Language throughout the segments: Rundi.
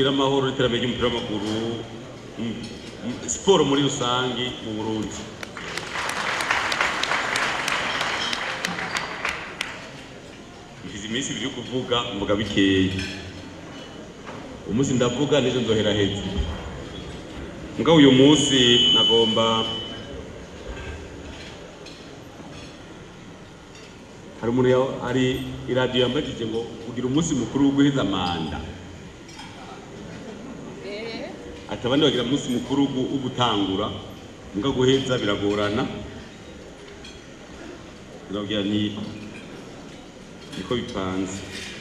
tugire amahoro n'iterambere ry'umupira w'amaguru mm, mm, siporo muri rusange mu burundi mfise iminsi ibiri yo kuvuga mvuga bikeyi umunsi ndavuga n'ejo nzohera heza mugabo uyu munsi nagomba hari umuntu ya- hari iradiyo yambajije ngo kugira umunsi mukuru wo guheza manda ati abandi bagira umunsi mukuru wo gu- wo gutangura muga guheza biragorana birabwira ni niko bipanze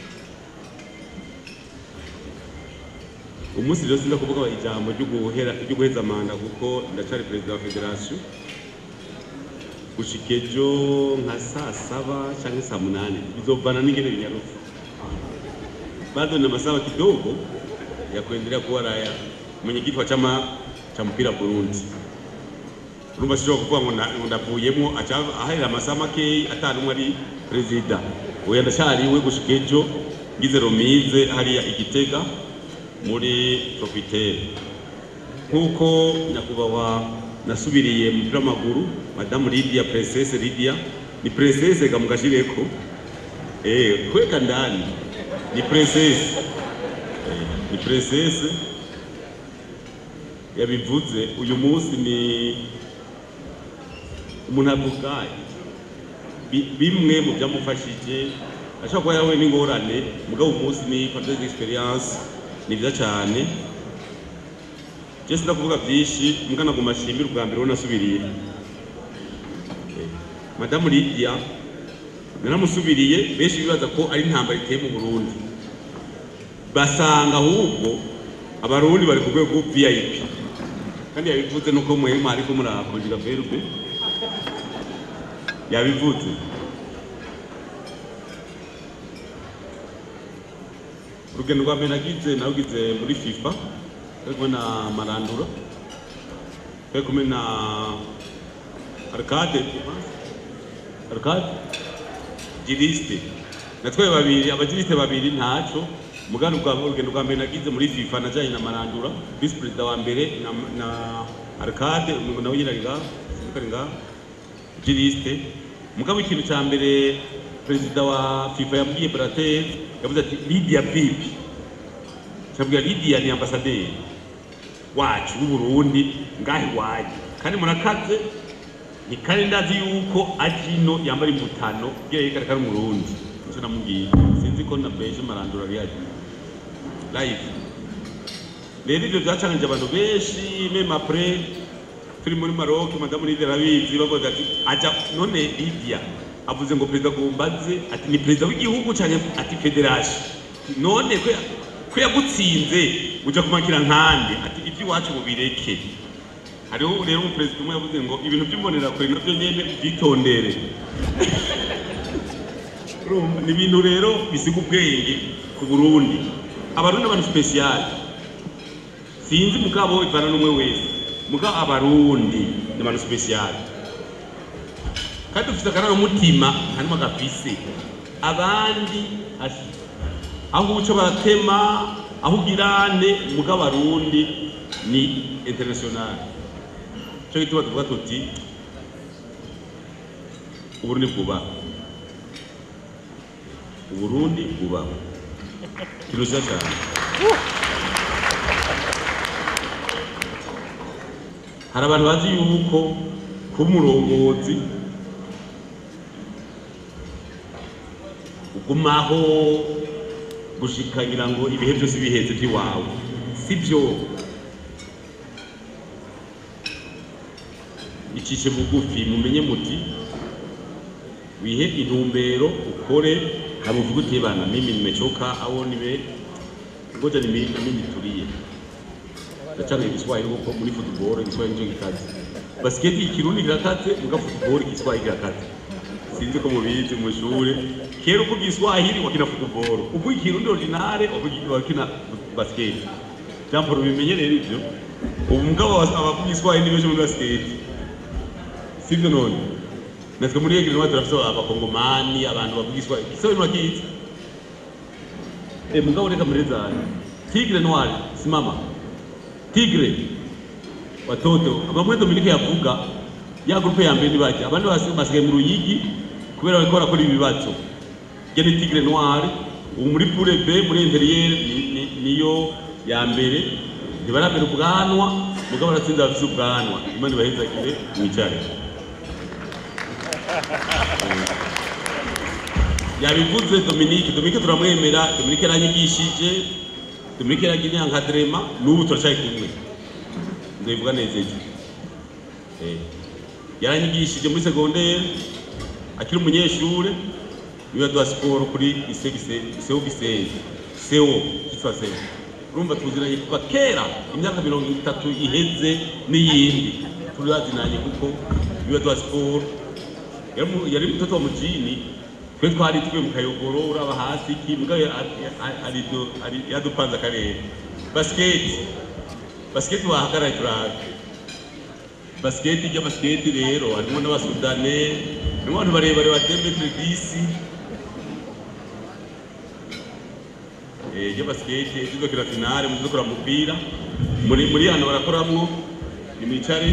umunsi rero sinza kuvuga ijambo ryo guhera ryo guheza manda kuko ndacari perezida wa federasiyo gushika ejo nka saa saba canke saa munani bizovana n'ingene binyarutse bado na masawa kidogo ya kuendelea kuwa raia mwenyekiti wa chama cha mpira Burundi urumva sishobora kuvuga ngo na- ngo ndavuyemwo aca aharira amasaha makeyi ata n'umwe ari perezida oya ndacariwe gushika ejo ngize romize hariya igitega muri tropitele nk'uko nyakubahwa nasubiriye mu mupira w'amaguru madamu lidia princesse lidia ni princesse gamugashireko eh kweka ndani ni princesse eh, ni princesse yabivuze uyu munsi ni umuntu avuga bi- bimwe mu byamufashije ashobora kuba yahuye n'ingorane mugabo umunsi ni partage d'experience ni byiza cyane je sinda kuvuga byinshi mbwa naguma ashimira ubwa mbere wo nasubiriye Eh, madamu lidia naramusubiriye benshi bibaza ko ari intambara iteye mu burundi basanga ahubwo abarundi bari ku rwego vip kandi yabivuze nuko mwema ariko murakonjira verbe yabivuze urugendo rwa mbere nagize narugize muri fifa turi kumwe na marandura turi kumwe na arcade arcade jiriste natwaye babiri abajiriste babiri ntaco mugano bwa urugendo rwa mbere nagize muri fifa najanye na marandura vice perezida wa mbere na, na arcade umuntu nawe nyine ari ngaha sinzi ko ari ngaha jiriste mugabo ikintu cya mbere perezida wa fifa yabwiye brater yavuze ati lidia pipi cyabwira lidia ni ambasaderi wacu w'uburundi ngahe iwanyu kandi murakaze ni kandi ndazi yuko aje ino yambara imputano kugira yerekane ko ari umurundi nicyo namubwiye sinzi ko na beje marandura ari hano live rero ibyo byacanije abantu benshi meme apres turi muri Maroc madamu Lydia arabizi bavuga ati aja none Lydia avuze ngo perezida Gombaze ati ni perezida w'igihugu cyane ati federation none ko ko yagutsinze uja kumakira nkande ati iby'iwacu mubireke hariho rero umuperezida umwe yavuze ngo ibintu by'imbonerakure nabyo nyene byitondere Urumva, ni ibintu rero bisiga ubwenge ku Burundi abarundi abantu special sinzi mugabo ivana n'umwe wese mugabo abarundi ni abantu special kandi dufite akarangamutima harimo agafise abandi asi aho uca baratema aho ugirane mugabo abarundi ni international cyo gituma tuvuga tuti uburundi bwubaha uburundi bwubaha kirusha cyane hari abantu bazi yuko kuba umurongozi ugumaho gushikagira ngo ibihe byose biheze by'iwawe si byo icishe bugufi mumenye muti wihe intumbero ukore hama uvuge uti bana mimi nimechoka au nime ngoja nimi nami nitulie ndacanga igiswahili kuko muri football igiswahili nico gikaze basiketi ikirundi kirakaze muga football igiswahili kirakaze sinzi ko mubizi mu ishure kera uvuga igiswahili wakina football uvuga ikirundi ordinare uvuga- wakina basiketi jambo rubimenye rero ivyo ubu mugabo abavuga igiswahili ni benshi muri basiketi sivyo none natwe muri egiri niho turafise abakongomani abantu bavuga igiswahili igiswahili murakizi Eh, mugabo reka muri zane tigre noir simama tigre watoto bamwe dominike yavuga ya grupe ya mbere ntibajya abandi basi- basigaye mu ruyigi kubera bariko barakora ibibazo je ni tigre noir ubu muri pure b muri interiere ni- ni- niyo ya mbere ntibaramera ubwanwa mugabo baratsinze bafise ubwanwa imana ibahezagire mwicare yabivuze Dominique Dominique turamwemera Dominique yaranyigishije Dominique yaragiye nkadrema n'ubu turacaye kumwe ndabivuga neza ejo Eh, yaranyigishije muri secondaire akiri umunyeshure niwe yaduha siporo kuri iseo gisenyi seo kitwa seo urumva tuziranye kuva kera imyaka mirongo itatu iheze n'iyindi turazinanye kuko niwe yaduha siporo yari mu- yari mtoto wa mujini twe twari twe mu kayogoro uraba hasi ki mugabo ari- ari- ari- ari- yadupanze akarere basiketi basiketi bahagaraye turahaga basiketi ijya basiketi rero harimo n'abasudane harimo abantu barebare batembe disi ijya basiketi tuzokina finale muzokora umupira muri muri hano barakoramwo nimwicare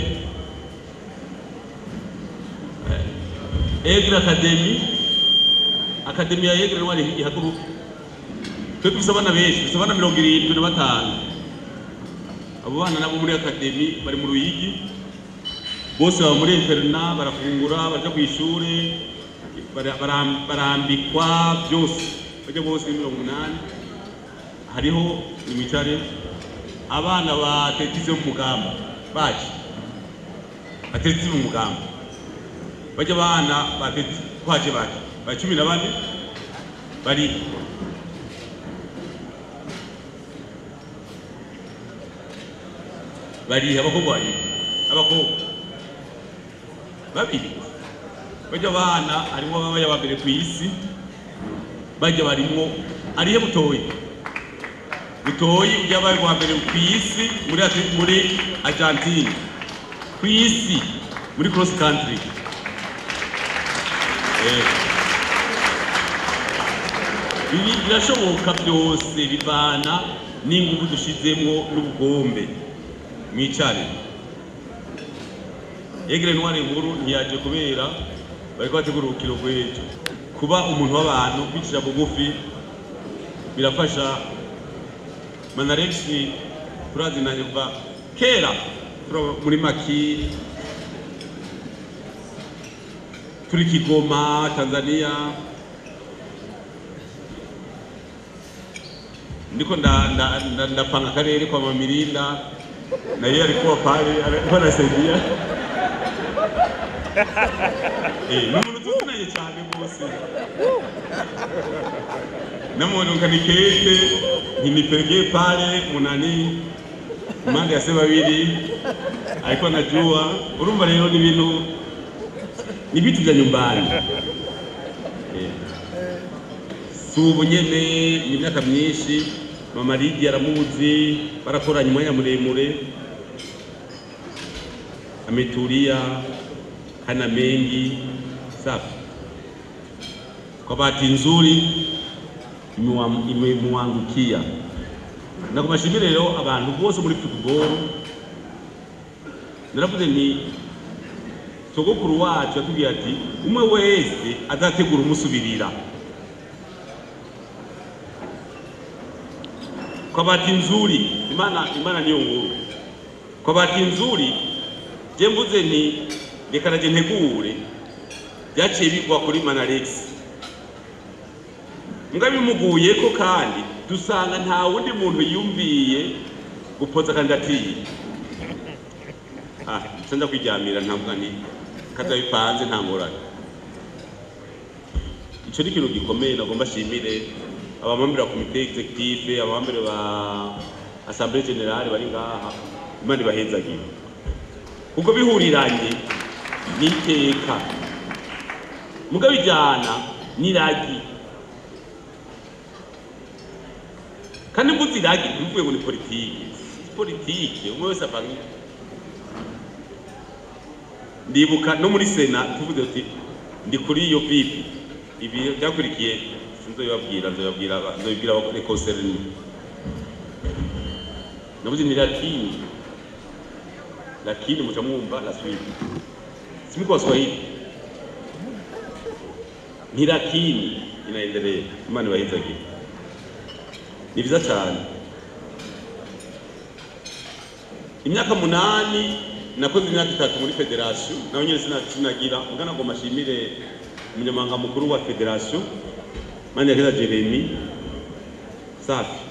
Egre Academy Academy ya Egre wari ihaguruka twe dufise abana benshi dufise abana mirongo irindwi na batanu abo bana nabo muri Academy bari mu Ruyigi bose baba muri interna barafungura baja ku ishure bara- bara- barambikwa byose bajya bose ni mirongo umunani hariho imicare abana batetise mu mugamba baje batetise mu mugamba bajya abana batetise kwaje baje ba cumi na bane bari bari abakobwa babiri abakobwa babiri bajya abana harimo ababaye aba mbere ku isi bajya barimo ariyo butoyi butoyi ujya abaye wa mbere ku isi muri Ati- muri argentine ku isi muri cross country Eh. ibi birashoboka byose bivana n'ingufu dushizemo n'ubugombe mwicare egere ntwari nkuru ntiyaje kubera bariko bategura urukino rw'ejo kuba umuntu w'abantu kwicisha bugufi birafasha manarexi turazinanye kuva kera turaba muri maki turi kigoma tanzania ndiko nda- nda- nda- ndapanga akarere kwa mamirinda naye alikuwa pale alikuwa anasaidia Eh, ni umuntu tuzinanye cyane rwose namuonuka nikete ninipelekee pale munani mande ya sema babiri alikuwa anajua urumva rero ni ibintu ni vitu vya nyumbani Eh. si ubu nyene ni imyaka myinshi mama Lydia aramuzi barakoranye umwanya muremure ametulia hana mengi safi kwa bahati nzuri imewam- imemwangukia na kubashimira rero abantu bose muri football naravuze ni sogokuru wacu yatubwiye ati umwe wese azategura umusubirira kwa bahati nzuri imana imana niyo nkuru kwa bahati nzuri je mvuze ni reka naje ntegure byaciye bigwa kuri manarex mbwa bimuguyeko kandi dusanga nta wundi muntu yumviye gupoza kandidatire ah nca nza kwiryamira ntabwo ni kaza bipanze nta ngorane ico ni ikintu gikomeye nagomba shimire abamambere ba komite executive abamambere ba assemblée générale bari ngaha imana ibahezagire kuko bihuriranye n'iteka mugabo bijyana n'iragi kandi mvuze iragi ntibivuye ngo ni politike si politike umwe wese ava nk- ndibuka no muri sena tuvuze tuti ndi kuri iyo pipi ibi byakurikiye sinzobibabwira nzobibabwira nzobibwira abakosereni navuze ni lakini lakini muca mwumva la suite simi kwa Swahili ni lakini inaendelea imana ibahizagira ni vyiza cyane imyaka munani nakoze imyaka itatu muri federasiyo nawe nyine sina- sinagira ugana ngo mashimire umunyamabanga mukuru wa federasiyo mani yakeza jeremi safi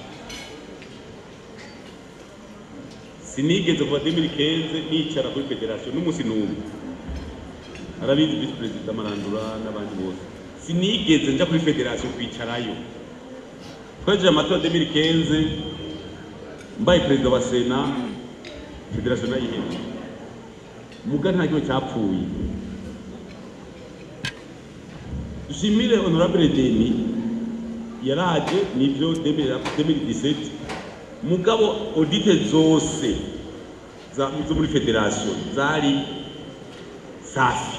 sinigeze kuva 2015 nicara kuri federasiyo n'umunsi n'umwe arabizi visi perezida marandura n'abandi bose sinigeze nja kuri federasiyo kwicarayo twejeje amatora 2015 mbaye perezida wa sena federasiyo nayihebye muga nta kintu cyapfuye dushimire honorable deni yaraje nivyo 2017 mugabo audite zose za- zo muri federasiyo zari safi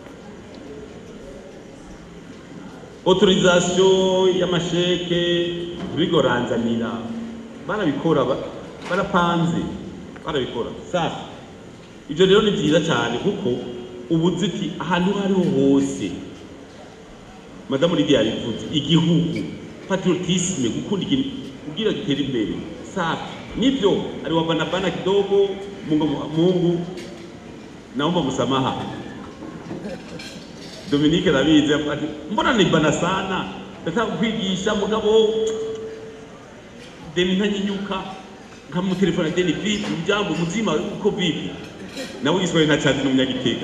autorisation y'amasheke bigoranzanira barabikora ba- barapanze barabikora safi ibyo rero ni byiza cyane kuko ubuziti ahantu aho ariho hose madamu lidia yabivuze igihugu patriotisme gukunda ikintu kugira gitere imbere safi nivyo aliwabanabana kidogo mungu, mungu naomba msamaha Dominique arabizi avuga ati mbona nibana sana nataka kwigisha mugabo deni ntanyinyuka nkamutelefona deni vipi mjambo mzima uko vipi nawe igiswahili ntacazi n'umunyagitega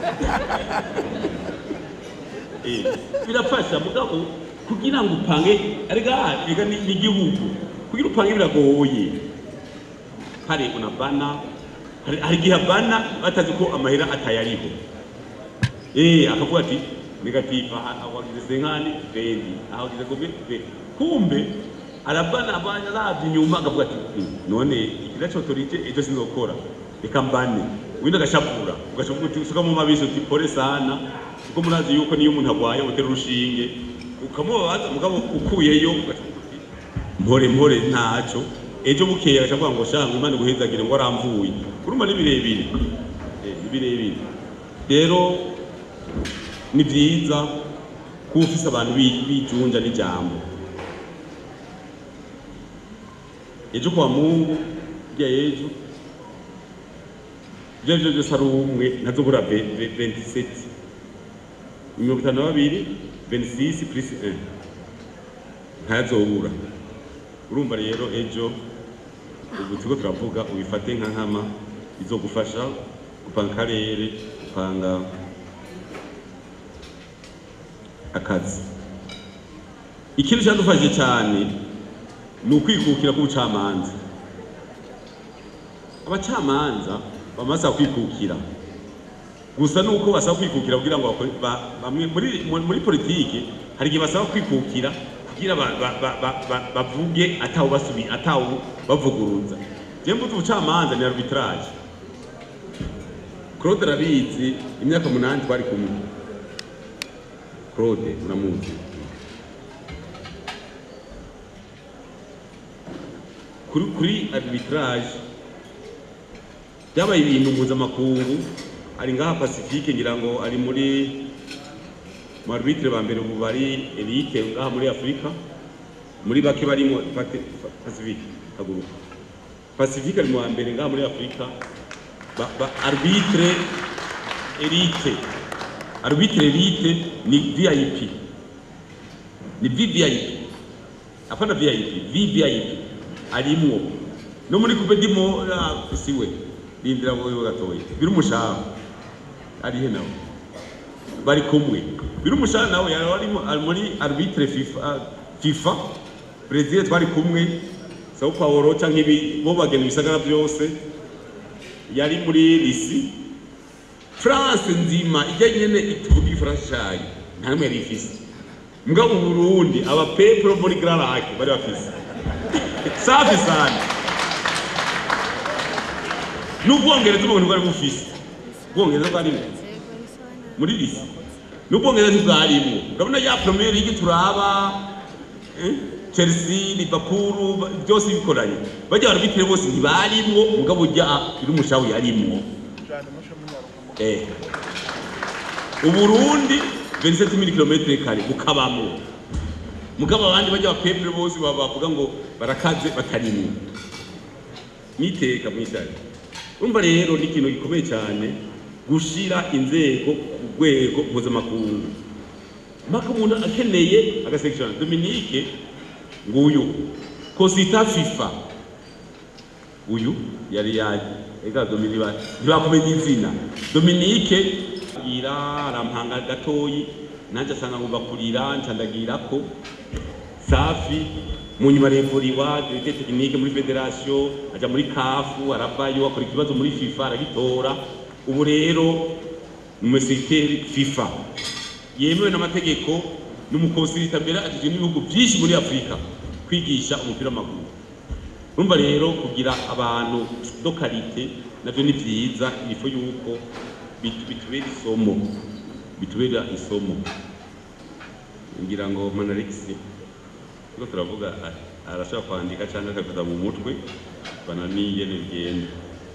Eh, birafasha mugabo kugira ngo upange arega rega ni ni igihugu kugira upange biragoye hari unabana hari hari igihe abana batazi ko amahera atayariho eh akavuga ati negative aha wagize senkani vendi aha wagize gobe ve kumbe arabana abanya ravye inyuma akavuga ati "Hmm, none ikira cotorije ejo sinzokora reka mbane wenda agashapura ugashavuga uti usuka mu mabisi uti pole sana kuko murazi yuko niyo umuntu agwaye utera urushinge ukamubabaza mugabo ukuyeyo ugashavuga uti mpore mpore ntaco ejo bukeye agacavuga ngo shanga imana iguhezagire ngo aramvuye urumva ni birebire Eh, ni birebire rero ni byiza kuba ufise abantu bi- bijunja n'ijambo ejo kwa mungu rya ejo ibyo arivyo byose ari umwe ntazobura 27 mirongo itanu na babiri 26 plus 1 ntazobura urumva rero ejo ubu turiko turavuga ubifate nka nkama izogufasha gupanga akarere gupanga akazi ikintu cyadufashije cyane ni ukwikukira k'ubucamanza abacamanza bamaze kwikukira gusa nuko basaba kwikukira kugira ngo bakore- ba- bamwe muri muri- muri politiki hari igihe basaba kwikukira kugira ba- ba- ba- ba- ba- bavuge atawu basubi atawu bavuguruza je mbuze ubucamanza ni arbitrage Claude arabizi imyaka munani twari kumwe Claude uramuzi kuri kuri arbitrage byabaye ibintu mpuzamakungu ari ngaha pacifique ngira ngo ari muri mu arbitre ba mbere ubu bari elite ngaha muri afurika muri bake barimo Pate- Pa- pacifique haguruka pacifique ari mu wa mbere ngaha muri afurika ba, ba arbitre elite arbitre elite ni vip ni vvip hapana vip vvip arimwo no muri kupe ndimo ah, siwe rindira wowe gatoya biri umushahara arihe nawe bari kumwe biri umushahara nawe yari arimo ari muri arbitre fifa ah, fifa brezil twari kumwe sao paulo canke ibi bo bagena ibisagara byose yari muri lisi france nzima ijya nyene ituvuga igifaransa cayo nta n'umwe yari ifise mugabo mu burundi aba peplo muri grand lac bari bafise safi sana n'ubwongereza ubwo bwari bufise ubwongereza bwarimo muri lisi n'ubwongereza ntibwarimo urabona ya premier league turaba eh? chelsea liverpool ba- byose bikoranye bajya barabitire bose ntibarimwo mugabo ujya iri umushawu yarimwo eh uburundi 27000 km kare bukabamwo mugabo abandi bajya bapepere bose baba bavuga ngo barakaze batarimwo niteka mwishari urumva rero ni ikintu gikomeye cyane gushira inzego ku rwego mpuzamakungu mpaka umuntu akeneye agasekishoni dominike nguyu kosita fifa uyu yari yaje ega dominike ba- ntibakumenya izina dominike gira arampanga gatoyi nanjye asanga ngomba kurira ncandagira ko safi mu nyuma revuriwa dirite tekinike muri federasiyo ajya muri kafu aravayo akora ikibazo muri fifa aragitora ubu rero ni umusekiteri fifa yemewe n'amategeko n'umukonsirita mbere agizwe n'ibihugu byinshi muri afurika kwigisha umupira w'amaguru urumva rero kugira abantu do karite nabyo ni byiza ifu yuko bitu- bitubera isomo bitubera isomo ngira ngo manarexi kuko turavuga a- arashobora kwandika cyangwa akabifata mu mutwe bananiye n'ibigenda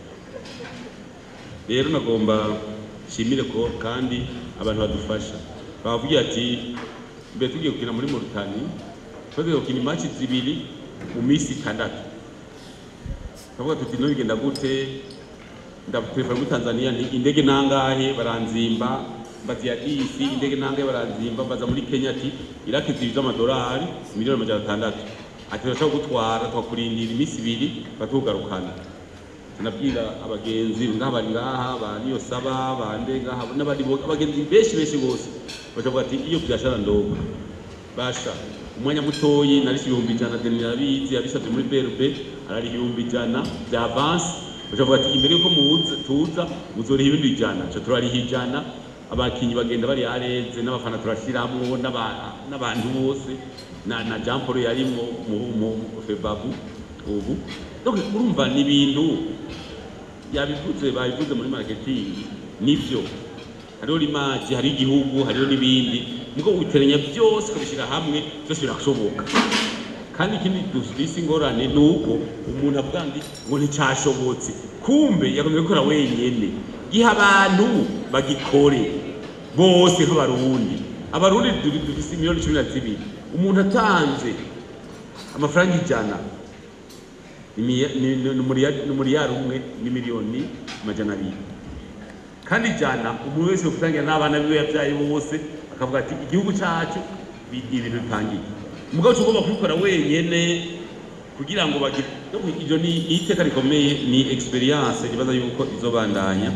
rero nagomba nshimire ko kandi abantu badufasha bavuga ati mbere tugiye gukina muri Mauritania tugiye gukina imaci zibiri mu minsi itandatu tukavuga tuti no bigenda gute ndatelefona muri Tanzania ni indege nangahe baranzimba mbazi ya disi indege nangahe baranzimba mbaza muri Kenya ati iraki zibiri z'amadolari miliyoni amajana atandatu ati turashobora gutwara tukakurindira iminsi ibiri batugarukana tunabwira abagenzi ngaha bari ngaha ba niyo saba bande ngaha n'abandi bo- abagenzi benshi benshi bose bakavuga ati iyo byashara ndogo basha umwanya mutoyi nari ibihumbi ijana deni narabizi yabisabye muri BRB arari ibihumbi ijana bya avance bakavuga ati imbere yuko muza tuza muzoriha ibindi ijana ca turariha ijana abakinyi bagenda bari areze n'abafana turashiramwo n'aba- n'abantu bose na, na Jean Paul yarimwo mu, mu febabu ubu donc urumva ni ibintu yabivuze babivuze muri marketing nivyo hariho limaji hariho igihugu hariho n'ibindi mugo ubiteranya byose ukabishyira hamwe byose birashoboka kandi ikindi dufise ingorane ni uko umuntu avuga ngo ngo nticyashobotse kumbe yagombye gukora wenyene giha abantu bagikore bose nk'abarundi abarundi du- dufise miliyoni cumi na zibiri umuntu atanze amafaranga ijana Imiya- ni ni- ni umuriya- ni umuriyari umwe ni miliyoni amajana abiri kandi ijana umuntu wese gutangira n'abana biwe yabyaye bose akavuga ati igihugu cyacu bi- ibintu bipangiye umugabo cyo ugomba kubikora wenyene kugira ngo bagire no, iryo ni ni iteka rikomeye ni experience ibaza yuko izobandanya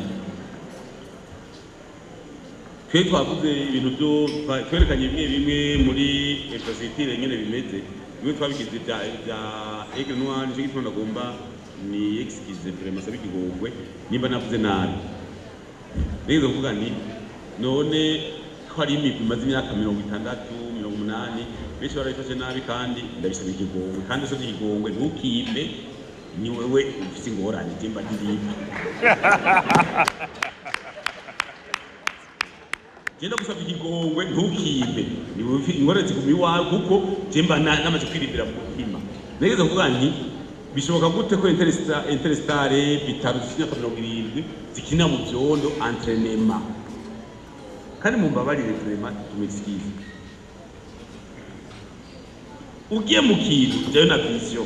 twe twavuze ibintu byo twa- twerekanye bimwe bimwe muri infrastructure nyene bimeze bimwe twabigize bya bya aigle noir nicyo gituma ndagomba ni excuse vraiment sabe ikigongwe nimba navuze nabi rero kuvuga nti none ko hari imigwi imaze imyaka mirongo itandatu mirongo umunani benshi barabifashe nabi kandi ndabisaba ikigongwe kandi usabye ikigongwe ntukimbe ni wewe ufise ingorane jemba ndirimba genda gusaba ikigongwe ntukimbe ni wowe ufi- ingorane ziguma iwawe kuko jemba na- namaze kwirindira mu mutima nageze kuvuga nti bishoboka gute ko Interesta- interestare bitaro zifite imyaka mirongo irindwi zikina mu vyondo entrenema kandi mumbabarire vraiment tumexcuse ugiye mu kintu ujyayo na vision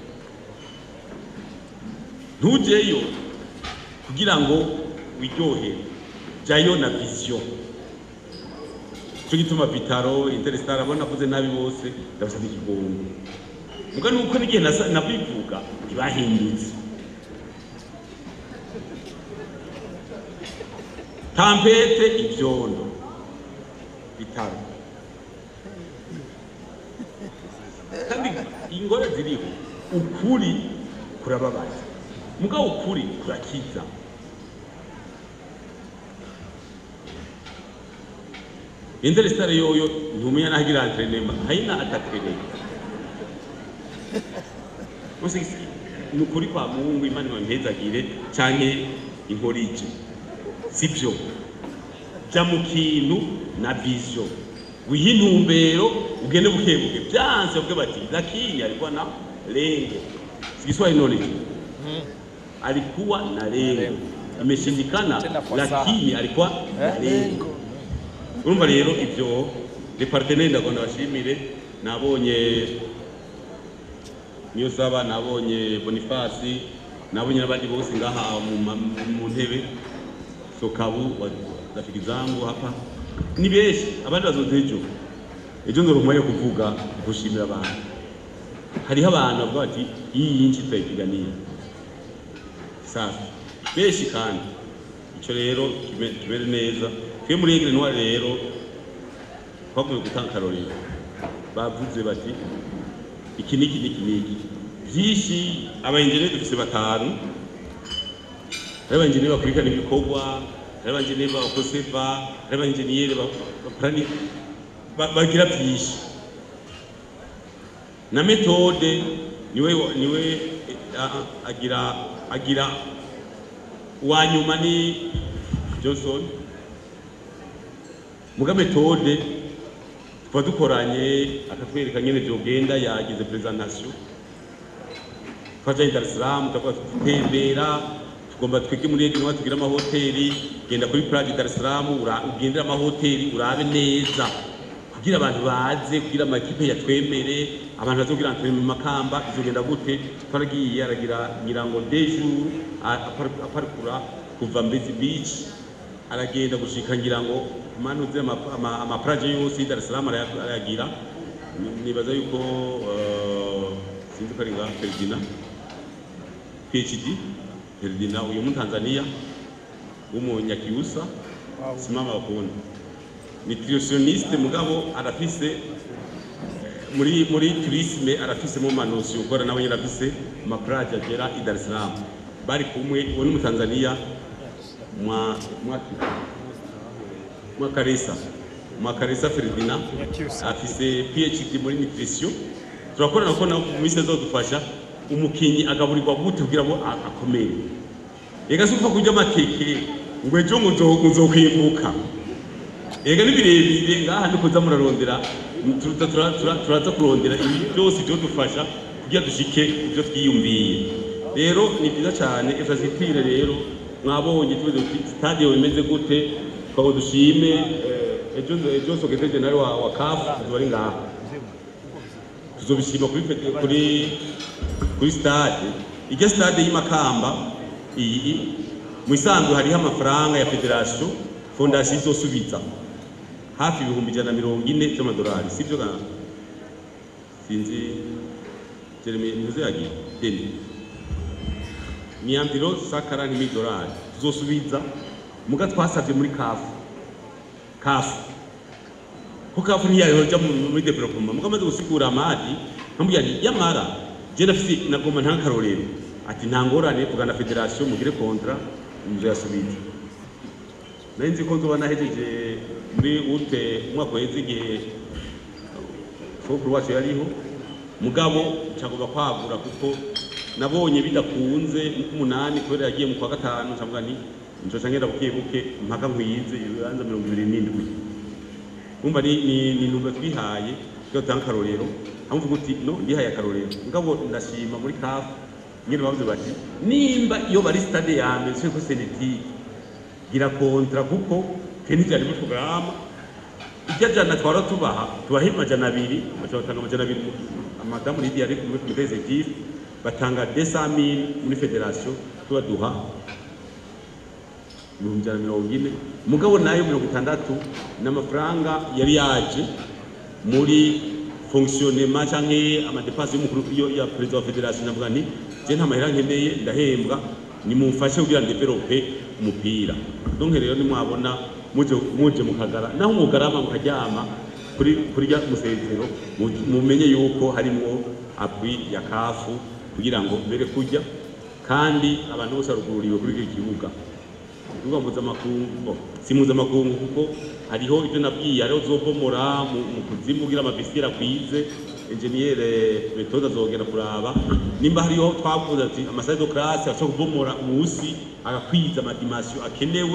ntujeyo kugira ngo wiryohere jyayo na vision cyo gituma bitaro interestare abona avuze nabi bose ndabasaba ikigongo muga nuko n'igihe nasa- nabivuga ntibahindutse tampete ibyondo bitaro kandi ingore ziriho ukuri kurababaza mugabo ukuri kurakiza Interestare yoyo ntumenya naho igira entrenema haina atatwereka Musi ni ukuri kwa Mungu Imana ibampezagire canke inkorije sibyo jya mu kintu na vision wiha intumbero ugende buke buke byanze bavuge bati lakini alikuwa na lengo si Kiswahili none hicho alikuwa na lengo imeshindikana Tena kwa saa. lakini alikuwa na lengo urumva rero ibyo departeneri ndagomba bashimire nabonye niyo saba nabonye bonifasi nabonye n'abandi bose ngaha mu ma- mu ntebe sokabu wa- rafiki zangu hapa ni benshi abandi bazoza ejo ejo nzoronka yo kuvuga gushimira abantu hariho abantu bavuga bati iyi yinshi turayipiganiye sasa benshi kandi icyo rero kime- kimere neza twe muri egire ntwari rero twakomeje gutanga akarorero bavuze bati iki niki niki niki byinshi abayenjeneri dufise batanu hari abayenjeneri bakurikirana ibikorwa hari abayenjeneri bakoseva hari abayenjeniyeri bakorani bagira byinshi na metode niwe niwe eh, ah, agira agira uwa nyuma ni Johnson muga metode tuba dukoranye akatwereka nyene vyogenda yagize presentation twajanye Dar es Salaam tukavuga tutembera tugomba twige muri Ege niho tugira amahoteli genda kuri plage Dar es Salaam ura- ugendere amahoteli urabe neza kugira abantu baze kugira amakipe yatwemere abantu bazogira antrenema mu makamba bizogenda gute twaragiye aragira nyirango deux jours a- apar- aparikura kuva Mbezi Beach aragenda gushika ngira ngo manuze ama- ama- amaplaje yose y'i Dar es Salaam araya- arayagira Ni- nibaza yuko uh, sinzi ko ari nga Ferdinand PhD Ferdinand uyu mu Tanzania w'umunyakiusa simama bakunda nutritionniste mugabo arafise muri muri tourisme arafise mu manosi ukora nawe nyine arafise amaplaje agera i Dar es Salaam bari kumwe uwo ni mu Tanzania mwa mwa mwakaresa mwakaresa Ferdinand afise PhD muri nutrition turakorana ko nawe mu minsi azodufasha umukinyi agaburirwa gute kugira ngo a- akomere ega si upfa kurya amateke ngo ejo ngo nzo- nzokwimbuka ega ni birebire ngaha ni kuza murarondera tuza tura- tura- turaza kurondera ibi byose byo dufasha kugira dushike ibyo twiyumviye rero ni byiza cyane infrastructure rero mwabonye tuzi stade imeze gute twabo dushime eh, ejo ejo secretary general wa, wa CAF tuzobari ngaha tuzobishima kuri fete- kuri kuri stade ijya stade y'imakamba iyi mu isanzwe hariho amafaranga ya federation fondation izosubiza hafi ibihumbi ijana na mirongo ine by'amadolari sibyo ga sinzi jeremy ntuze yagiye deni ni ambiro sakara n'imidolari tuzosubiza muga twasavye muri kafu kafu ko kafu ntiyayoja mu- muri development muga amaze gusigura amadi nkamubwira nti yamara je nafise nagomba nta karorero ati nta ngorane vugana federation mugire kontra muzoyasubiza nari nzi ko nzoba nahejeje muri ute umwaka uheze igihe sokuru wacu yariho mugabo ncagomba kwagura kuko nabonye bidakunze nk'umunani kubera yagiye mu kwa gatanu ncavuga nti nzoca ngenda buke buke mpaka nkwize ibibanza mirongo ibiri n'indwi umva ni ni ni numero twihaye tujya dutanga akarorero amuvuga uti no ndihaye akarorero mugabo ndashima muri kafu nyine bavuze bati nimba iyo bari stade ya mbere turi kuri senetike gira kontra kuko twe ntibyari muri porogaramu ibyo jana twara tubaha tubaha amajana abiri bashobora batanga amajana abiri madamu lidiya ari muri komite executive batanga 200000 muri federation tubaduha ibihumbi ijana na mirongo ine mugabo nayo mirongo itandatu ni amafaranga yari yaje muri fonctionnement canke amadepasi y'umukuru yo- ya perezida wa federation ndavuga nti je nta mahera nkeneye ndahembwa nimumfashe kugira ndevelope umupira donc rero nimwabona muje muje mukagara naho mugarama mukaryama kuri kuri rya musezero mu- mumenye yuko harimwo appui ya kafu kugira ngo mbere kujya kandi abantu bose barugururiwe kuri iki kibuga ikibuga mpuzamakungu si mpuzamakungu kuko hariho ibyo nabwiye hariho uzobomora mu mu kuzimu kugira amabisira akwize enjeniyere metoda azogera kuraba nimba hariho twavuze ati amaside de classe ashobora kubomora munsi agakwiza amadimasiyo akenewe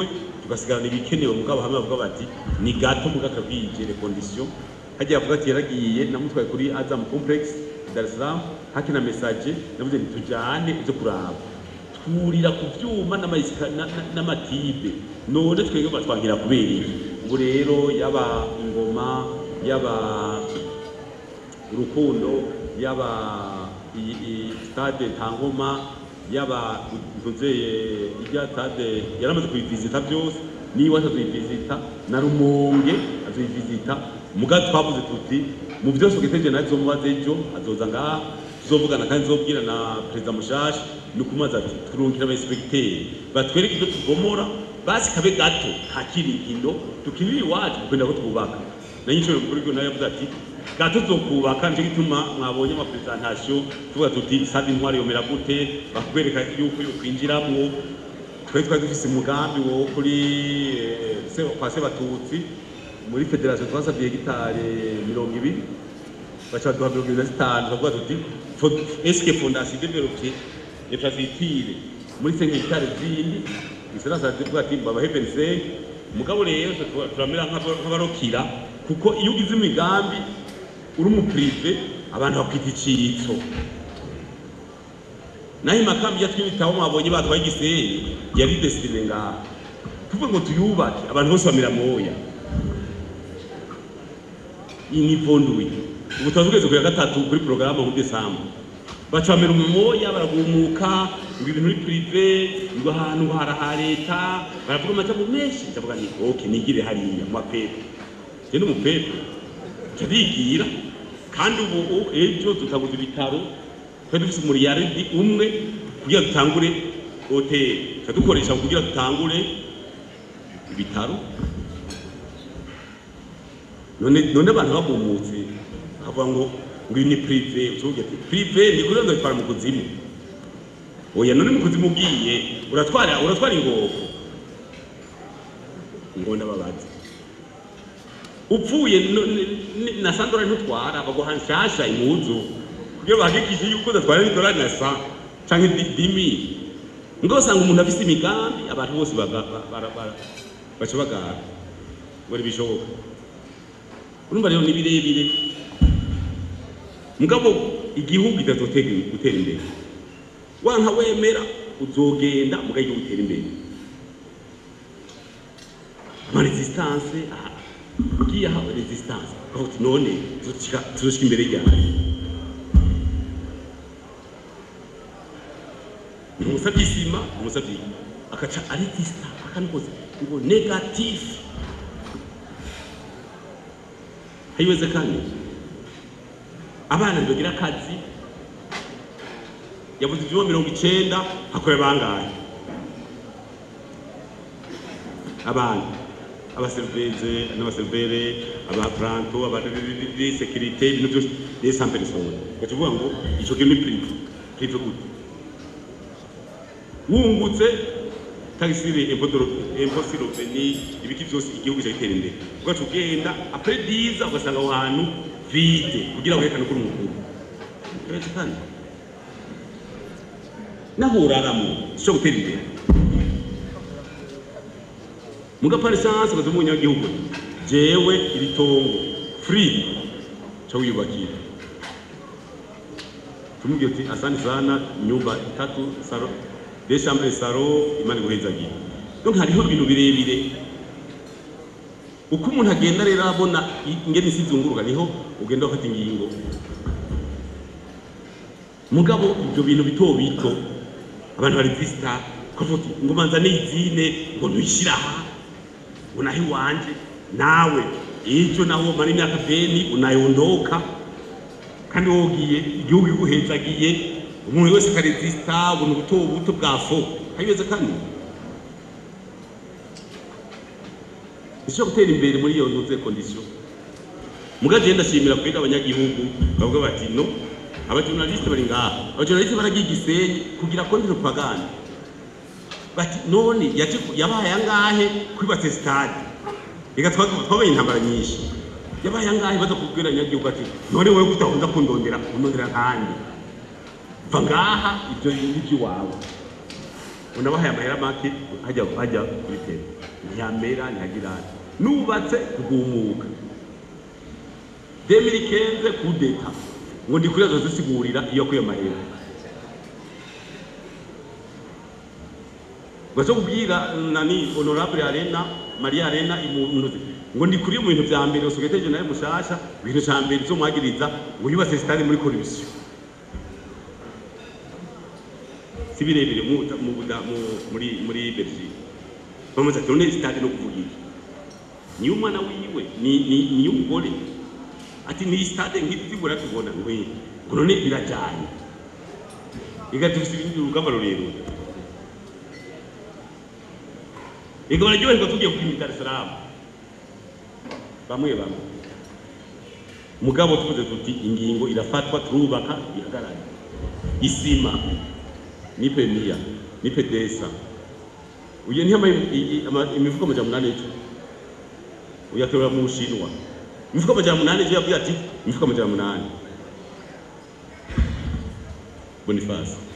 tugasigarana ibikenewe mugabo hamwe bavuga bati ni gato mugabo akabwije les conditions hagiye avuga ati yaragiye namutwaye kuri Azam Complex Dar es Salaam hakina message navuze nti tujane ivyo kuraba twurira ku vyuma n'amayisika na- na- n'amatibe none twebwe batwangira kubera iki ubu rero yaba ingoma yaba urukundo yaba iyi- iyi stade ntangoma yaba nzeye ijya stade yaramaze kuyivisita byose niba atazoyivisita na rumonge azoyivisita muga twavuze tuti mu byose ugeteje nazo mubaze ejo azoza ngaha tuzovugana kandi nzobwira na perezida mushasha ni ukumaza ati turungikira abainspekteri batwereke ibyo tugomora basi kabe gato nta kirikino tukinire iwacu kukwenda ko twubaka nayo inshuro mukuru w'igihugu nawe yavuze ati gato tuzokubaka nicyo gituma mwabonye amapresentation tuvuga tuti sade intwari yomera gute bakwereka yuko yokwinjiramwo twari twari dufise umugambi wo kuri eh, se- kwa sebatutsi muri federation twasabye hegitare mirongo ibiri baca baduha mirongo ibiri na zitanu bavuga tuti fo- eske fondation develope infrastructure muri cinq hegitare zindi iserasa zivuga ati babahe 25 mugabo rero twe turamera nk'aba- nk'abarokira kuko iyo ugize imigambi uri umuprive abantu bakwita icitso naho imakambi ya twibitabo mwabonye batwaye igisenyi yari desitine ngaha tuvuge ngo tuyubake abantu bose bamera moya iyi ni vondwi ubu tuba tugeze ku ya gatatu kuri porogaramu muri desambu baca bamera umumoya baragumuka ngo ibintu ni prive ngo ahantu ngo haraha leta baravuga amajambo menshi ndavuga ni oke nigire hariya mu mapepe je ni umupepe nca bigira kandi ubu u- ejo tutaguza ibitaro twari dufise umuriyaridi umwe kugira dutangure hoteli tuca dukoresha kugira dutangure ibitaro none none abantu bagumutse bakavuga ngo ngo iyi ni prive ucuvuga ati prive ni kuri ndo bitwara mu kuzimu oya none mu kuzimu ugiye uratwara uratwara ingoko ngo ndababaza upfuye no- ni- ni- na sandora ntutwara baguha nshasha impuzu kugira bahagikishe yuko udatwara n'idolari na sa canke di- dimi ngo usanga umuntu afise imigambi abantu bose baga- ba- bara- bara- baca bagara ngo ntibishoboka urumva rero ni birebire mugabo igihugu kitazotega gutera imbere wanka wemera uzogenda muga igihugu gutera imbere ama resistance aha ugiye aha resistance aho uti none tuzoshika tuzoshika imbere ryari umusavye isima umusavye akaca aresista akanikoza ngo negatif haiwezekani abana ntibagira akazi yavuze ivyuma mirongo icenda hakora bangahe abana abaseriveze n'abaserivere abapranto abasekirite ibintu byose des cent personnes gaca uvuga ngo ico kintu ni prive prive gute wungutse tagisire imposi roveni ibiki byose igihugu cyagitera imbere ugaca ugenda apre diza ugasanga aho hantu vide kugira werekane ko uri umukuru uretse kandi naho uraramo cyo gutera imbere mugapana esanse ukaza umunyagihugu jewe iri tongo free cha wiyubakira tumubwira uti asante sana nyumba itatu saro de chambre saro imana iguhezagiye donc hariho ibintu birebire uko umuntu agenda rero abona ingene isi izunguruka niho ugenda ufata ingingo mugabo ibyo bintu bito bito abantu baresista ukavuga uti ngo manza nizine ngo nwishyire aha ngo naho iwanje nawe ejo naho mara imyaka beni unayondoka kandi wowe ugiye igihugu iguhezagiye umuntu wese akaresista ubuntu buto buto bwa fo hayibeze kandi nicyo gutera imbere muri iyo ntuze kondisiyo mugaje ndashimira kwega abanyagihugu bavuga bati no abajournaliste bari ngaha abajournaliste baragiye igisenyi kugira konti propaganda bati none yaje yabaye angahe kwibatse stade reka twabaye intambara nyinshi yabaye angahe baza kubwira abanyagihugu ati none wowe kutahunda kundondera kundondera kandi va ngaha ibyo ni iby'iwawe unabahaye amahera make hajya hajya kuri tele ntiyamera ntihagirane nubatse kugumuka demiri kenze kudeta ngo ndi kuri azozisigurira iyo kuyo mahera ngo cyo kubwira nani honorable arena maria arena imunuzi ngo ndi kuri mu bintu vya mbere secretary general mushasha ibintu ca mbere cyo mwagiriza ngo yubatse stade muri corruption si birebire mu, mu, mu- muri muri Belgique bamaze ati none stade no kuvuga iki ni umwana wiwe ni ni ni umugore ati ni stade nk'izi zibura tubona ngwe ngo none birajanye igatufisa ibindi urugamba rurerure ego bararyoherwa tugiye kupima Dar es Salaam bamwe bamwe mugabo tuvuze tuti ingingo irafatwa turubaka ihagarare isima ni pemia ni pedesa uye ntiyama imifuko amajana munani ejo uyatorera mu bushinwa imifuko amajana munani ejo yabwiye ati imifuko amajana munani bonifasi